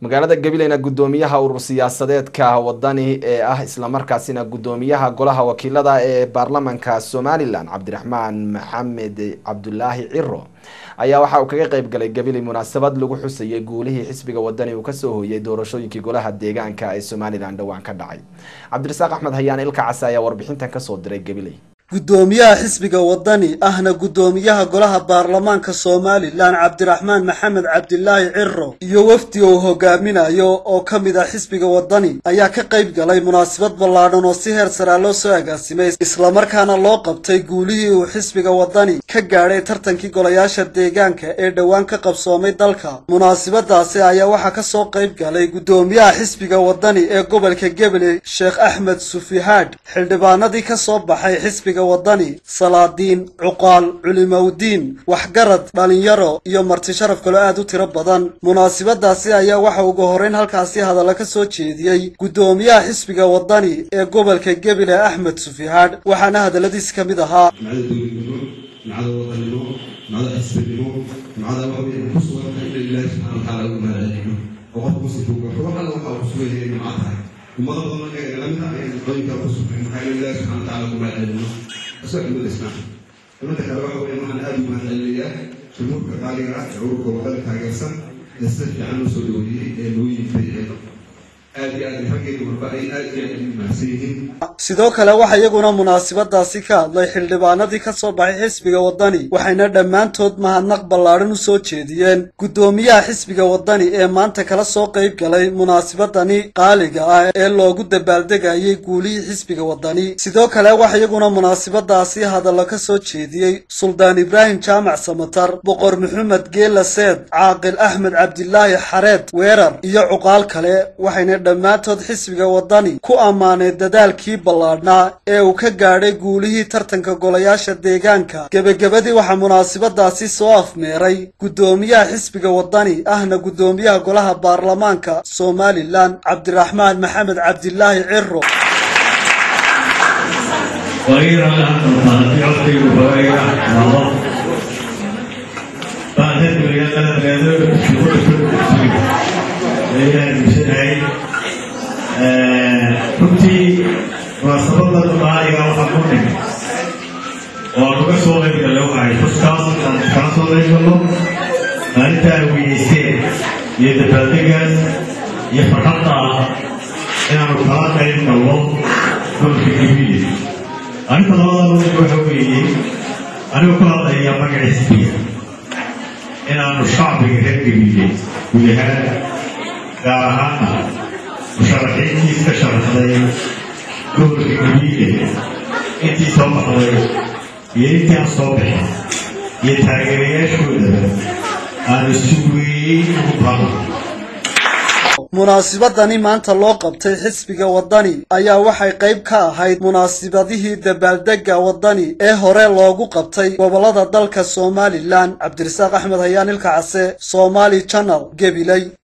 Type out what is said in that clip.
magaalada gabileyna guddoomiyaha urur siyaasadeedka wadani ee ah islamarkaasina guddoomiyaha golaha wakiilada ee baarlamanka somalilan cabdiraxmaan maxamed cabdulaahi ciro ayaa waxa uu kaga qeyb galay gabiley munaasabad lagu xusayay guulihii xisbiga wadani uu kasoo hooyay doorashooyinkii golaha deegaanka ee somalilan dhowaan ka dhacay cabdirasaaq axmed hayaan ilka case ayaa warbixintan kasoo diray gabiley guddoomiyaha xisbiga wadani ahna guddoomiyaha golaha baarlamaanka somalilan cabdiraxmaan maxamed cabdilaahi ciro iyo wafdi uu hogaaminayo oo ka mid ah xisbiga wadani ayaa ka qayb galay munaasabad ballaadhan oo si heer saraa loo soo agaasimay islamarkaana loo qabtay guulihii uu xisbiga wadani ka gaadhay tartankii golayaasha deegaanka ee dhowaan ka qabsoomay dalka munaasabadaasi ayaa waxaa kasoo qayb galay guddoomiyaha xisbiga wadani ee gobolka gabaley sheekh axmed sufihaadh xildhibaanadii kasoo baxay xisbiga wadani salaadiin cuqaal culimowdiin waxgarad dhalinyaro iyo marti sharaf kaloo aad u tiro badan munaasabadaasi ayaa waxa ugu horreyn halkaasi hadalla ka soo jeediyey guddoomiyaha xisbiga wadani ee gobolka gebile axmed sufihaadh waxaana hadalladiis ka mid ahaa nacada wadanimo nacada xisbinimo nacada waxa weeye ku sugan tahay in ilaahi subxana watacaala ugu mahadcelino oo qofka kusii fuugaxo wax alla waxa uu ku sugan yahay nimca tahay ummado badan marka nala mid ah ayaan nicooyinkaa ku sugnayn maxaa yeele ilaahi subxana watacaala ugu mahadcelino asoo cimada islaam cimada kale waxa weeye waxaan aada ugu mahadcelinayaa jumhuurka qaaliga ah ee ururka wadada taageersan ee sida fiican loo soo dhaweeyey ee loo yimday ee aad iyo aad raggeedu marba ay aad iyo aad ugu mahadsan yihiin sidoo kale waxaa iyaguna munaasabadaasi ka hadlay xildhibaanadii ka soo baxay xisbiga wadani waxayna dhammaantood mahadnaq ballaadhan u soo jeediyeen guddoomiyaha xisbiga wadani ee maanta kala soo qayb galay munaasabadani qaaliga ah ee loogu dabaaldegayay guulihii xisbiga wadani sidoo kale waxaa iyaguna munaasabadaasi hadallo ka soo jeediyey suldaan ibraahim jaamac samatar boqor maxamed geela seed caaqil axmed cabdilaahi xareed weerar iyo cuqaal kale waxayna dhammaantood xisbiga wadani ku ammaanay dadaalkii ballaadhnaa ee uu ka gaadhay guulihii tartanka golayaasha deegaanka gebagabadii waxaa munaasabadaasi soo afmeeray guddoomiyaha xisbiga wadani ahna guddoomiyaha golaha baarlamaanka somalilan cabdiraxmaan maxamed cabdilaahi ciro runtii munaasabada qaaliga waxaa ku dhig oo aan uga soo qayb galay waxay xuskaas aan kala soo qayb galno maalinta ay weyneysteen iyo dabaaldegaas iyo farxadda ah inaanu kala qayb galno gobolka gabiile arrinta labadan udig waxa weeye anigoo ka hadlaya magaca xisbiga inaanu shacbiga reer gabiile guud ahaan gaar ahaana musharaxiintii iska sharaxday gobolka gabiile intii soo baxday iyo intii aan soo bixin iyo taageerayaashoodaba aanu si weyn ugu baaqo munaasabadani maanta loo qabtay xisbiga wadani ayaa waxay qayb ka ahayd munaasabadihii dabaaldega wadani ee hore loogu qabtay gobolada dalka somalilan cabdirasaaq axmed hayaan ilka case somaali janal gabiley